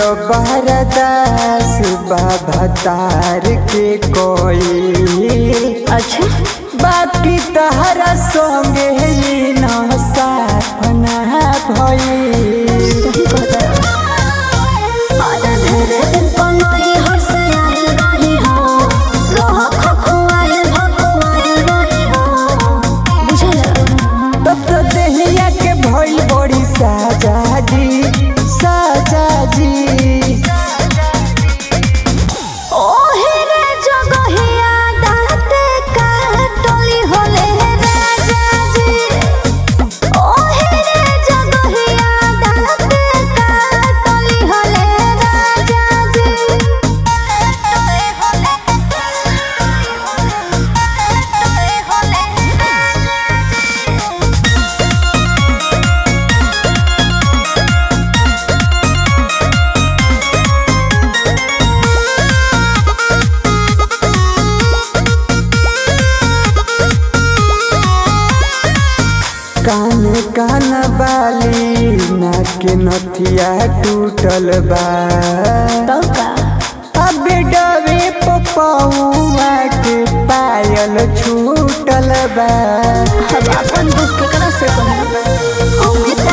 बरदास बाबा तार के कोई अच्छा बाकी तहरा संगे ही न साथ ना भई सही कहता आधा धरे दिन पनोई हर्ष आइल रही हो रह खखुआइल भखुआइल रही हो बुझल तब तो देहिया के भइल बड़ी साजा जी साजा जी ओहे रे जगहिया दाते काटली होले राजा जी ओहे रे जगहिया दाते काटली होले राजा जी काटली होले काटली होले कान कान बाली नाक नथिया टूटल बा तो का अब डबे पपौआ के पायल छूटल बा अब अपन दुख केकरा से कहूं हम